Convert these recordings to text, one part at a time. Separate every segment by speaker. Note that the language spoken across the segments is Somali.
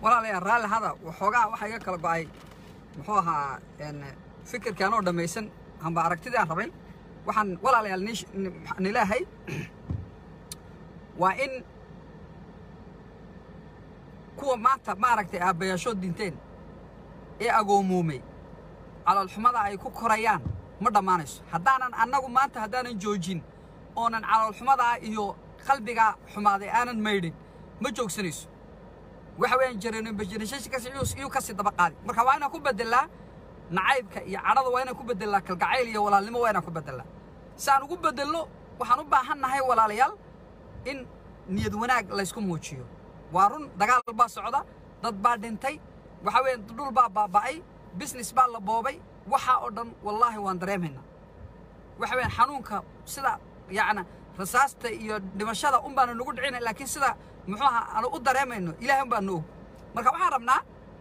Speaker 1: walaalayaal raalli hada waxoogaa waxaa iga kala go'ay muxuu ahaa fikirkaan oo dhammaysan hamba aragtidii aan rabay waxaan walaalayaal nileehay waa in kuwa maanta maaragtay aabbayaashood dinteen ee agoomoomay caloolxumada ay ku korayaan ma dhammaanayso haddaanan annagu maanta haddaanan joojin oonan caloolxumadaa iyo qalbigaa xumaaday aanan maydhin ma joogsanayso waxa weeyaan jaranbajanashashkas iyuu ka sii daba qaadi marka waa inaan ku beddelaa nacaybka iyo cadhada waa inaan ku beddelaa kalgacayl iyo walaalnimo waa inaan ku beddelaa si aan ugu beddelno waxaan u baahan nahay walaalayaal in niyad wanaag laysku muujiyo waa run dagaal baa socda dad baa dhintay waxa weeyaan dhul baa baaba'ay business baa la boobay waxaa oo dhan wallaahi waan dareemaynaa waxa weeyaan xanuunka sida yacna rasaasta iyo dhimashada un baanu nagu dhicina laakiin sida muxuu ahaa aanu u dareemayno ilaahay un baa nu og marka waxaan rabnaa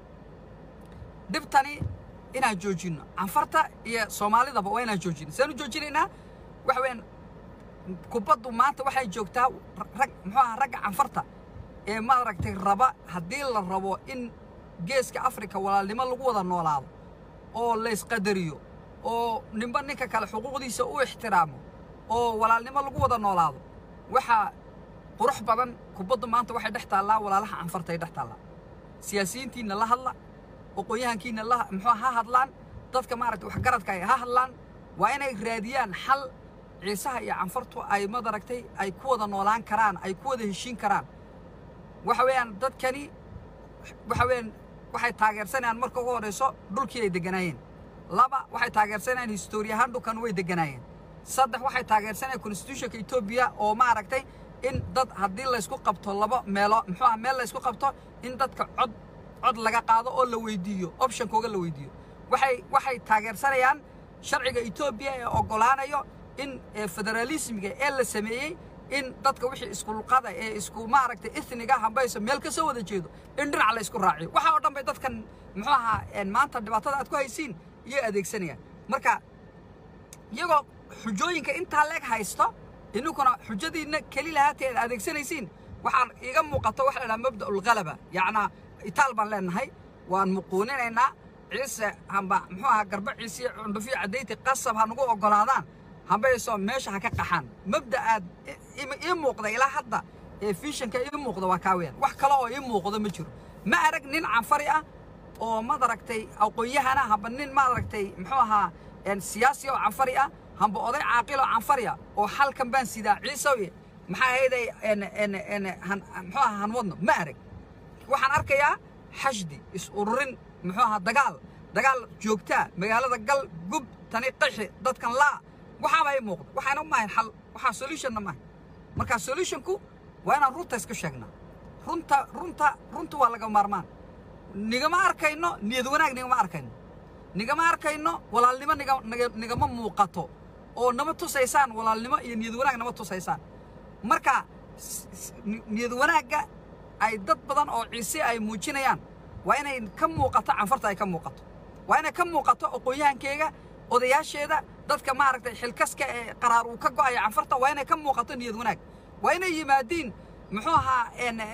Speaker 1: dhibtani inaan joojinno canfarta iyo soomaalidaba waa inaan joojinno sidaanu joojinaynaa waxa weeyaan kubaddu maanta waxay joogtaa rag muxuu ahaa ragga canfarta ee maaragtay raba haddii la rabo in geeska afrika walaalnimo lagu wada noolaado oo laysqadariyo oo ninba ninka kale xuquuqdiisa u ixtiraamo oo walaalnimo lagu wada noolaado waxaa qurux badan kubaddu maanta waxay dhex taallaa walaalaha canfartay dhex taallaa siyaasiyiintiinna la hadla aqoon-yahankiinna la muxuu ha hadlaan dadka maaragtay waxgaradka ay ha hadlaan waa inay raadiyaan xal ciisaha iyo canfartu ay madaragtay ay ku wada noolaan karaan ay ku wada heshiin karaan waxa weeyaan dadkani waxa weeyaan waxay taageersanayaan marka ugu horrayso dhulkii ay degganaayeen laba waxay taageersanayaan histori ahaan dhulkan way degganaayeen saddex waxay taageersanayaan constitutionka etoobiya oo maaragtay in dad haddii laysku qabto laba meelo muxuu aha meel laysku qabto in dadka cod cod laga qaado oo la weydiiyo optionkooga la weydiiyo waxay waxay taageersanayaan sharciga etoobiya ee oggolaanayo in federaalismiga ee la sameeyey in dadka wixii isku luqada ee isku maaragtay ethniga hambayso meel ka soo wada jeedo in dhinac la isku raaciyo waxa oo dhan bay dadkan muxuu ahaa maanta dhibaatada aad ku haysiin iyay adeegsanayaan marka iyagoo xujooyinka intaa leeg haysto inunkuna xujadiinna keli lahaatee aad adeegsanaysiin waxaan iiga muuqato waxa la dhaha mabda ulghalaba yacnaa itaal baan leenahay waan muquuninaynaa ciise hamba muxuu ahaa garba ciisiyo cundhufiyo caddayti qasab ha nagu oggolaadaan hambayso meesha ha ka qaxaan mabda aad ii muuqda ilaa hadda ee fiishanka ii muuqda waa kaa weyaan wax kale oo ii muuqdo ma jiro ma arag nin canfari ah oo madaragtay aqoon-yahana hamba nin maaragtay muxuu ahaa siyaasi oo canfari ah hamba oday caaqil oo canfari ah oo halkan baan sidaa ciisowe maxaa hayday muxuu ahaa hanwadno ma arag waxaan arkayaa xashdi is ururin muxuu ahaa dagaal dagaal joogtaa magaalada gal gub tani qixi dadkan laa waxaaba ii muuqda waxayna maahayn xal waxaa solutionna maahay marka solutionku waa inaan runta isku sheegnaa runta runta runta waa laga maarmaan nigama arkayno niyad wanaag nigama arkayno nigama arkayno walaalnimo niga niga nigama muuqato oo nama tusaysaan walaalnimo iyo niyad wanaag nama tusaysaan marka niyad wanaagga ay dad badan oo ciise ay muujinayaan waa inay ka muuqato canfarta ay ka muuqato waa inay ka muuqato aqoon-yahankeyga odayaasheeda dadka maaragtay xilkaska ee qaraar uu ka go'aya canfarta waa inay ka muuqato niyad wanaag waa inay yimaadiin muxuu ahaa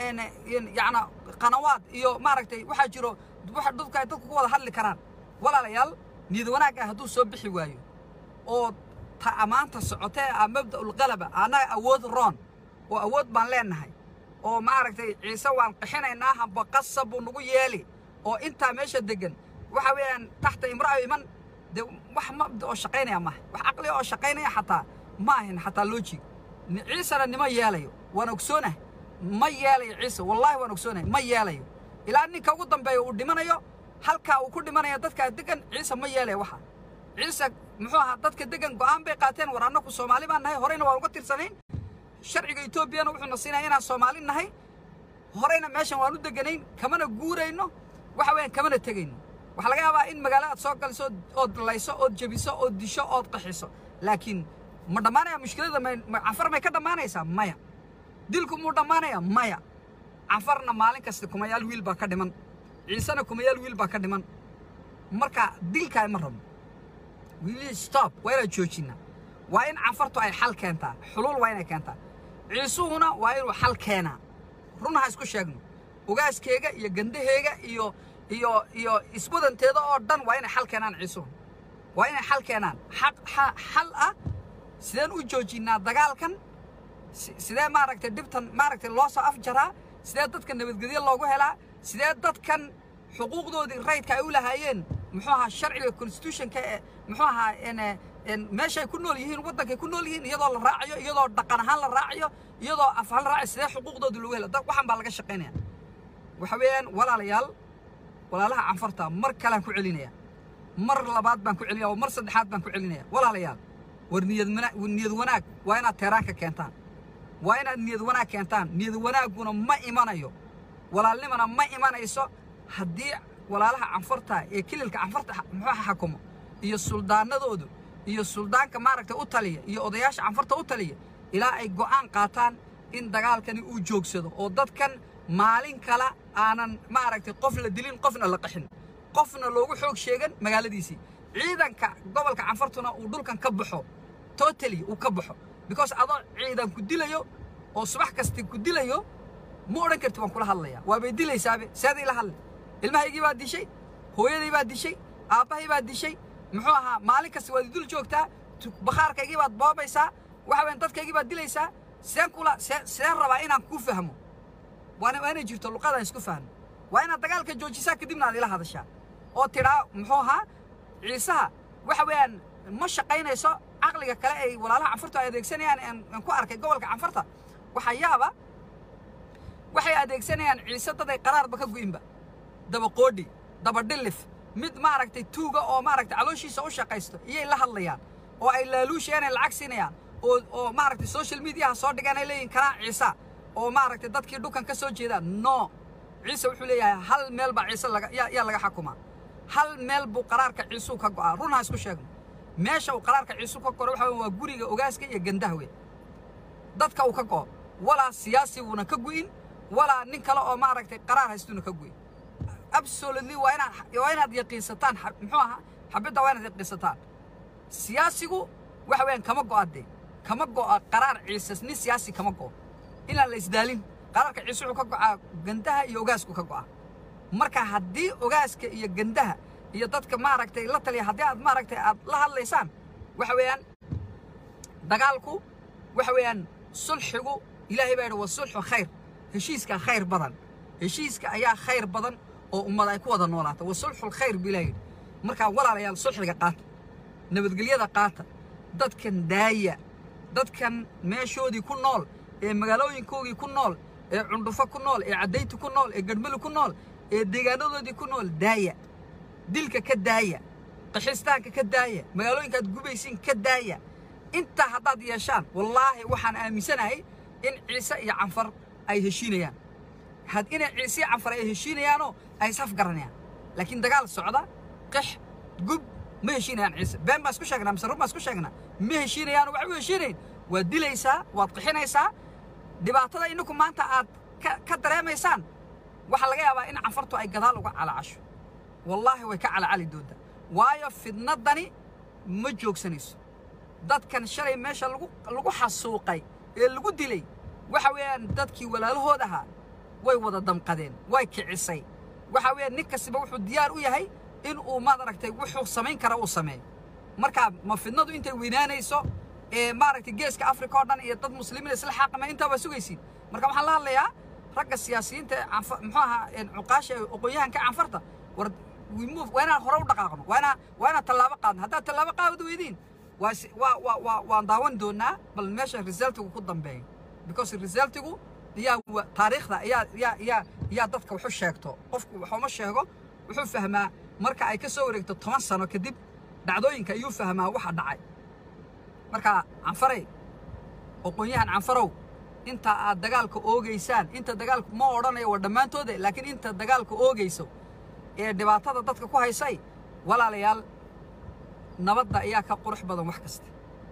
Speaker 1: yacna qanawaad iyo maaragtay waxaa jiro waxa dadku ay dadku ku wada hadli karaan walaalayaal niyad wanaag ah hadduu soo bixi waayo oo ta ammaanta socotee ah mabda ulqalaba annaga awood roon oo awood baan leenahay oo maaragtay ciise waan qixinaynaa hamba qasab buu nagu yeeli oo intaa meesha deggan waxa weeyaan taxta imra'o iman de wax mabda oo shaqaynaya maaha wax caqliga oo shaqaynaya xataa ma ahin xataa loojig ciisena nima yeelayo waan ogsoonahay ma yeelayo ciise wallaahi waan ogsoonahay ma yeelayo ilaa ninka ugu dambeeya uu dhimanayo halkaa uu ku dhimanayo dadkaa degan ciise ma yeelayo waxa ciise muxuu ahaa dadka degan go'aan bay qaateen war annaku soomaali baan nahay horeyna waan uga tirsanayn sharciga etoobiyana wuxuuna siinaya inaan soomaali nahay horeyna meeshan waan u deganayn kamana guurayno waxa weeyaan kamana tegayno waxaa laga yaabaa in magaalo aad soo galiso ood layso ood jebiso ood disho ood qaxiso laakiin ma dhammaanaya mushkilada ma canfar may ka dhammaanaysaa maya dilku muu dhammaanaya maya canfarna maalin kasta kumayaal wiil baa ka dhiman ciisena kumayaal wiil baa ka dhiman marka dilkaa ma rabno wiili stop waa inaan joojinaa waa in canfartu ay xal keentaa xuluul waa inay keentaa ciisuhuna waa inuu xal keenaa run ha isku sheegno ugaaskeega iyo gandaheega iyo iyo iyo iswadanteeda oo dhan waa inay xal keenaan ciisuhu waa inay xal keenaan xaq xal ah sideen u joojinnaa dagaalkan sidee maaragtay dhibtan maaragtay loo soo afjaraa sidee dadka nabadgelyo loogu helaa sidee dadkan xuquuqdoodii raydka ay u lahaayeen muxuu ahaa sharciga constitutionka ee muxuu ahaa meeshay ku nool yihiin waddankay ku nool yihiin iyadoo la raacayo iyadoo dhaqan ahaan la raacayo iyadoo af ahaan la raacayo sidee xuquuqdoodii loogu hela waxaan baa laga shaqaynaya waxa weeyaan walaalayaal walaalaha canfarta mar kalean ku celinaya mar labaad baan ku celinaya oo mar saddexaad baan ku celinaya walaalayaal war niyad niyad wanaag waa inaad teeraanka keentaan waa inaad niyad wanaag keentaan niyad wanaagguna ma imanayo walaalnimana ma imanayso haddii walaalaha canfarta ee kililka canfarta muxuuha xakumo iyo suldaanadoodu iyo suldaanka maaragtay u taliya iyo odayaasha canfarta u taliya ilaa ay go'aan qaataan in dagaalkani uu joogsado oo dadkan maalin kale aanan maaragtay qof la dilin qofna la qaxin qofna loogu xoog sheegan magaaladiisii ciidanka gobolka canfartuna uu dhulkan ka baxo totally uu ka baxo because adoo ciidan ku dilayo oo subax kasta ku dilayo ma odhan karti waan kula hadlayaa waabay dilaysaabe seeday la hadlay ilmahaygii baa dishay hooyaday baa dishay aabbahay baa dishay muxuu ahaa maalin kasta waad idul joogtaa bakhaarkaygii baad boobaysaa waxa weyan dadkaygii baad dilaysaa seen kula see seen rabaa inaan kuu fahmo waana waa inay jirto luqadaan isku fahno waa inaad dagaalka joojisaa kadibna aad ila hadashaa oo tidhaa muxuu ahaa ciisaha waxa weeyaan ma shaqaynayso caqliga kale ay walaalaha canfartu ay adeegsanayaan aan ku arkay gobolka canfarta waxaa yaaba waxay adeegsanayaan ciise dad ay qaraarba ka gu'inba dabaqoodhi dabadhilif mid maaragtay tuuga oo maaragtay calooshiisa u shaqaysto iyay la hadlayaan oo ay laaluushayaan ay lacag siinayaan oo oo maaragtay social mediaha soo dhigaan ay leeyihin kanaa ciisa oo maaragtay dadkii dhukan ka soo jeedaan no ciise wuxuu leeyahay hal meel baa ciise laga yaa yaa laga xukumaa hal meel buu qaraarka ciisuu ka go'aa run ha isku sheegno meesha uu qaraarka ciisu ka koro waxa waa guriga ogaaska iyo gandaha wey dadka uu ka go'o walaa siyaasi wuuna ka gu'in walaa nin kale oo maaragtay qaraar haystuuna ka gu'in absolutely waa inaad waa inaad yaqiinsataan muxuu ahaa xabidda waa inaad yaqiinsataan siyaasigu waxa weeyaan kama go'adee kama go'a qaraar ciise nin siyaasi kama go'o inaan la isdaalin qaraarka ciise wuxuu ka go'aa gandaha iyo ogaasku ka go'aa marka haddii ogaaska iyo gandaha iyo dadka maaragtay la taliya haddii aad maaragtay aad la hadlaysaan waxa weeyaan dagaalku waxa weeyaan sulxigu ilaahay baa yidhi wa sulxu khayr heshiiska khayr badan heshiiska ayaa khayr badan oo ummad ay ku wada noolaata wa sulxul khayr buu ilaahay yidhi markaa walaalayaal sulxiga qaata nabadgelyada qaata dadkan daaya dadkan meeshoodii ku nool ee magaalooyinkoogii ku nool ee cundhufo ku nool ee caddayti ku nool ee gadhmali ku nool ee deegaanadoodii ku nool daaya dilka ka daaya qaxistaanka ka daaya magaalooyinka aad gubaysiin ka daaya intaa haddaad yeeshaan wallaahi waxaan aaminsanahay in ciise iyo canfar ay heshiinayaan had inay ciise iyo canfar ay heshiinayaanoo ay safgaranayaan laakiin dagaal socda qix gub ma heshiinayaan ciise been baan isku sheegnaa mise run baan isku sheegnaa ma heshiinayaan waxay u heshiinayn waad dilaysaa waad qixinaysaa dhibaatada ininku maanta aad ka ka dareemaysaan waxaa laga yaabaa in canfartu ay gadaal uga calacasho wallaahi way ka calacali doontaa waayo fidnaddani ma joogsanayso dadkan shalay meesha lagu lagu xasuuqay ee lagu dilay waxa weeyaan dadkii walaalahood ahaa way wada damqadeen way kicisay waxa weeyaan nin kastiba wuxuu diyaar u yahay in uu maad aragtay wuxuu samayn kara uu sameeyo marka ma fidnadu intay weynaanayso ee maaragtay geeska africa oo dhan iyo dad muslimiin isla xaaqama intaa waa sugaysiin marka waxaan la hadlayaa ragga siyaasiyiinta muxuu ahaa cuqaasha aqoon-yahanka canfarta war wimove waa inaan hore u dhaqaaqno waa inaan waa inaan tallaabo qaadno haddaad tallaabo qaawad weydiin waa waa waa waa waan daawan doonaa bal meesha resultigu ku dambeeyo because resultigu yaa taariikhda ayaa yaa yaa yaa dadka waxu sheegto qofku waxuma sheego wuxuu fahmaa marka ay ka soo wareegto toban sano kadib dhacdooyinka ayuu fahmaa waxa dhacay marka canfaray aqoon-yahan canfarow inta aad dagaalka oogaysaan inta dagaalku ma odhanayo waa dhammaantooda laakiin inta dagaalka oogayso ee dhibaatada dadka ku haysay walaalayaal nabadda ayaa ka qurux badan wax kasta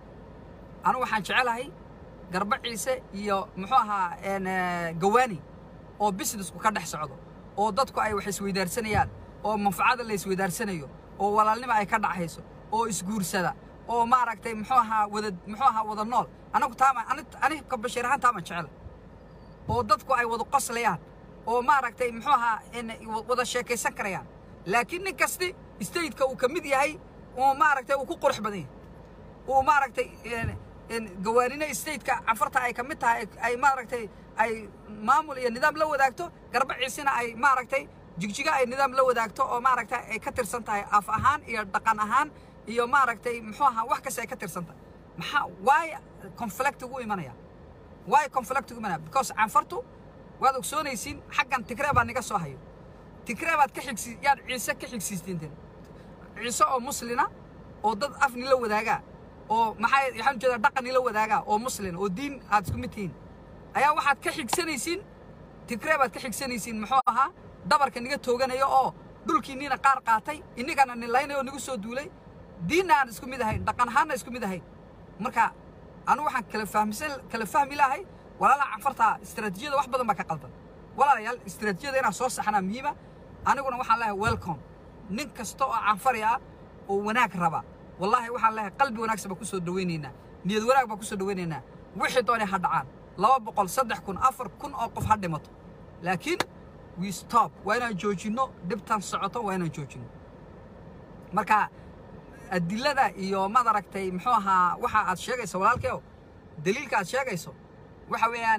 Speaker 1: anu waxaan jecelahay garba ciise iyo muxuu ahaa gawaani oo businessku ka dhex socdo oo dadku ay wax isweydaarsanayaan oo manfacada la isweydaarsanayo oo walaalnimo ay ka dhacayso oo isguursada oo maaragtay muxuu ahaa wada muxuu ahaa wada nool anagu taama ani ka bashiir ahaan taama jecela oo dadku ay wada qoslayaan oo maaragtay muxuu ahaa wada sheekaysan karayaan laakiin nin kasti stateka uu ka mid yahay uu maaragtay uu ku qurux badan yahay uu maaragtay gawaanine stateka canfarta ay ka mid tahay ay maaragtay ay maamul iyo nidaam la wadaagto garbaciisina ay maaragtay jigjiga ay nidaam la wadaagto oo maaragtay ay ka tirsan tahay af ahaan iyo dhaqan ahaan iyo maaragtay muxuu ahaa wax kasta ay ka tirsan tahay maxaa waay conflict ugu imanaya waay conflict ugu imanaya because canfartu waad ogsoonaysiin xaggan tigree baa niga soo hayo tigree baad ka xigsi yaad ciise ka xigsiistinteen ciise oo muslina oo dad af nila wadaagaa oo maxaa waxaan jeedaa dhaqan nila wadaagaa oo muslin oo diin aad isku mid tihiin ayaa waxaad ka xigsanaysiin tigree baad ka xigsanaysiin muxuu ahaa dhabarka niga tooganayo oo dhulkiinniina qaar qaatay innigana nilaynayo oo nigu soo duulay diinna aan isku mid ahayn dhaqan ahaanna isku mid ahayn marka anigu waxaan kala fahmisan kala fahmi lahay walaalaha canfarta istaraatiijiyada wax badan baa ka qaldan walaalayaal istaraatiijiyada inaan soo saxnaa muhiima aniguna waxaan leeyahay welcome nin kasta oo canfari ah oo wanaag raba wallaahi waxaan leeyahay qalbi wanaagsan baan ku soo dhawaynaynaa niyad wanaag baan ku soo dhawaynaynaa wixii doonay ha dhacaan laba boqol saddex kun afar kun oo qof ha dhimato laakiin we stop waa inaan joojinno dhibtan socoto waa inaan joojinno marka adilada iyo maad aragtay muxuu ahaa waxa aad sheegayso walaalkeeo daliilka aad sheegayso waxa weeyaan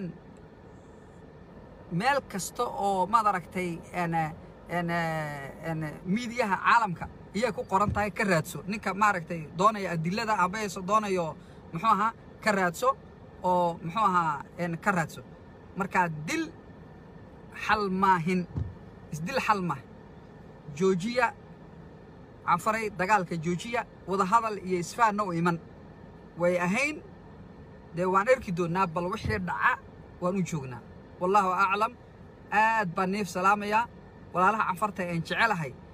Speaker 1: meel kasta oo maad aragtay miidiyaha caalamka iyay ku qoran tahay ka raadso ninka maaragtay doonaya adilada ambayso doonayo muxuu ahaa ka raadso oo muxuu ahaa ka raadso marka dil xal maahin isdil xal mah joojiya canfaray dagaalka joojiya wadahadal iyo isfahanna u iman way ahayn dee waan erki doonnaa bal wixii dhaca waan u joognaa wallaahu aclam aad baan neef salaamayaa walaalaha canfarta een jecelahay